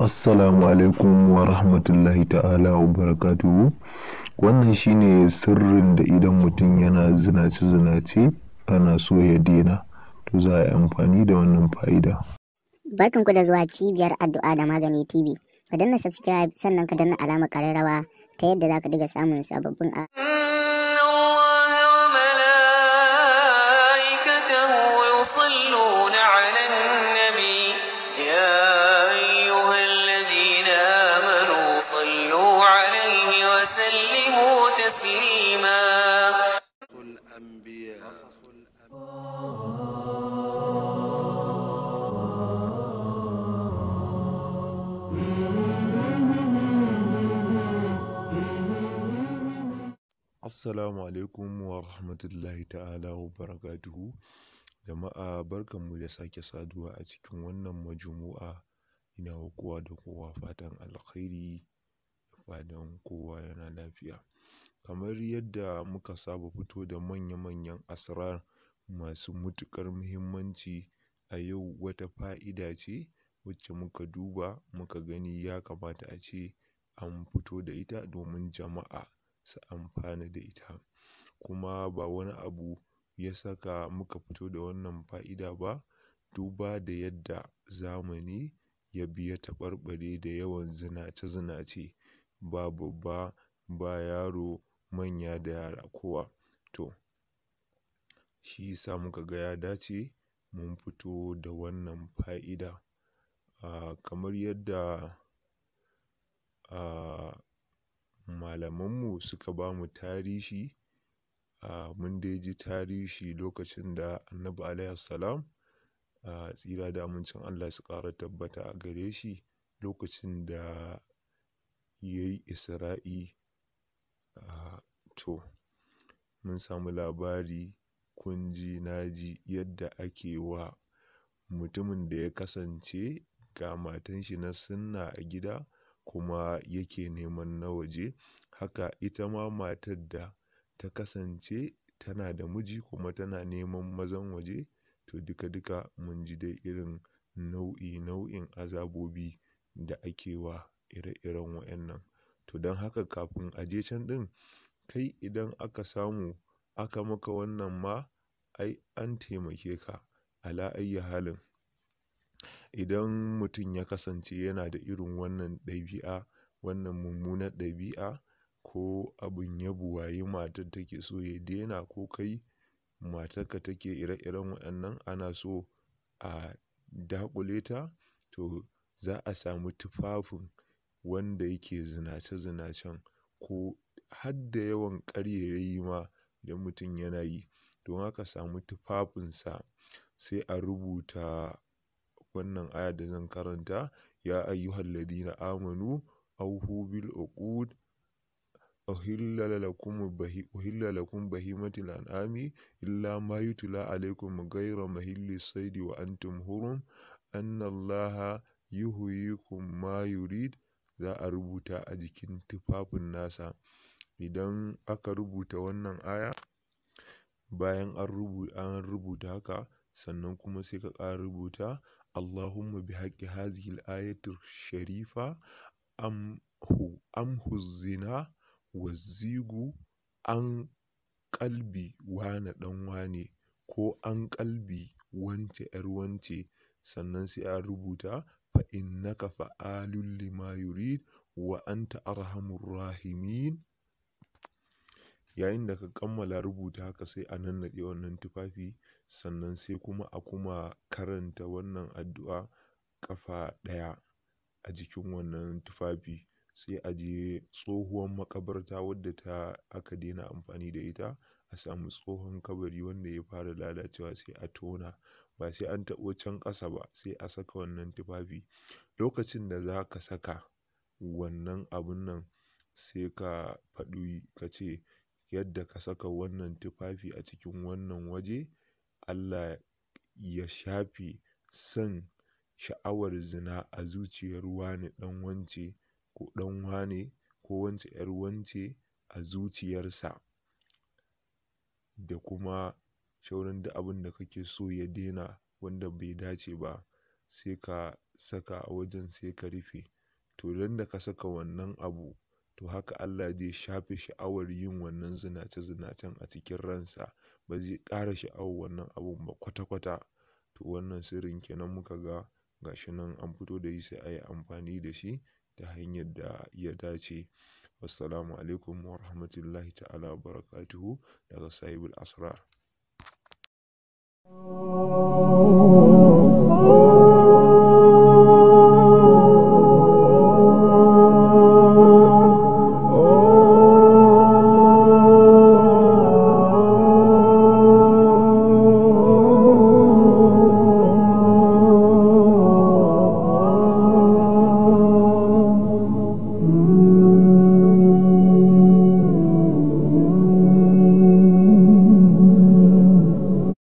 Assalamu alaikum wa rahmatullahi ta'ala wa barakatuhu. Wannan shine sirrin da idan mutum yana zinace-zinace ana so ya daina. To za a yi amfani da wannan fa'ida. Barkanku da zuwa cibiyar addu'a da magani TV. Ka danna subscribe sannan ka danna alamar ƙararrawa ta yadda za ka diga samun sababbin a إن الله وملائكته يصلون على النبي يا أيها الذين آمنوا صلوا عليه وسلموا تسليما الأنبياء Assalamu alaikum wa rahmatullahi ta'ala wa barakatuhu. Jama'a barkanmu da sake saduwa a cikin wannan majmu'a. Ina wa kowa da kowa fatan alkhairi da fatan kowa yana lafiya. Kamar yadda muka saba fito da manya-manyan asrar masu matuƙar muhimmanci a yau wata fa'ida ce wacce muka duba muka gani ya kamata a ce an fito da ita domin jama'a su amfana da ita. Kuma ba wani abu ya saka muka fito da wannan fa'ida ba, duba da yadda zamani ya bi ya taɓarɓare da yawan zinace-zinace ba babba ba yaro manya da yara kowa. To, shi yasa muka ga ya dace mun fito da wannan fa'ida. Ah, kamar yadda ah, malamanmu suka bamu tarihi, ah, mun dai ji tarihi lokacin da Annabi alaihi salam, ah, tsira da amincin Allah su ƙara tabbata a gare shi lokacin da ya yi Isra'i. Ah, to, mun samu labari kun ji na ji yadda ake wa mutumin da ya kasance ga matan shi na sunna a gida kuma yake neman na waje. Haka ita ma matar da ta kasance tana da miji kuma tana neman mazan waje. To, duka-duka mun ji dai irin nau'i nau'in azabobi da ake wa ire-iren wa'yannan. To, don haka kafin a je can ɗin, kai idan aka samu aka maka wannan ma ai an taimake ka. Ala ayyi halin. Idan mutum ya kasance yana da irin wannan ɗabi'a, wannan mummunar ɗabi'a ko abin ya buwayi matar take so ya daina ko kai matarka take ire-iren wa'yannan ana so a daƙule ta. To, za a samu tufafin wanda yake zinace-zinacen ko har da yawan ƙarairayi ma idan mutum yana yi. Don aka samu tufafinsa sai a rubuta wannan aya da zan karanta. Ya ayyuhal ladina amanu awfu bil uqud uhilla lakum bahi uhilla lakum bahimatul an'ami illa ma yutla alaykum ghayra mahillis saidi wa antum hurum anna allaha yuhyikum ma yurid. Za a rubuta a jikin tufafin nasa. Idan aka rubuta wannan aya, bayan an rubu an rubuta haka sannan kuma sai ka ƙara rubuta Allahumma bihaqqi hazihil ayatir sharifa amhu amhu zina wazzigu an ƙalbi wane ɗan wane ko an ƙalbi wance ƴar wance. Sannan sai a rubuta fa innaka fa'alun lima yurid wa anta arhamur rahimin. Yayin da ka kammala rubuta haka sai a nannaɗe wannan tufafi. Sannan sai kuma a kuma karanta wannan addu'a ƙafa ɗaya a jikin wannan tufafi. Sai a je tsohuwar maƙabarta wadda ta aka daina amfani da ita. A samu tsohon kabari wanda ya fara lalacewa sai a tona. Ba sai an taɓo can ƙasa ba sai a saka wannan tufafi. Lokacin da za ka saka wannan abun nan sai ka faɗi ka ce yadda ka saka wannan tufafi a cikin wannan waje Allah ya shafe son sha'awar zina a zuciyar wane ɗan wance ko ɗan wane ko wance ƴar wance a zuciyarsa. Da kuma shauran duk abin da kake so ya daina wanda bai dace ba sai ka saka a wajen sai ka rufe to don da ka saka wannan abu to haka Allah zai shafe sha'awar yin wannan zinace-zinacen a cikin ransa ba zai ƙara sha'awar wannan abun ba kwata-kwata to wannan sirrin kenan muka ga gashi nan an fito da shi sai a yi amfani da shi ta hanyar da ya dace wassalamu alaikum wa rahmatullahi ta'ala wa barakatuhu daga sahibul asrar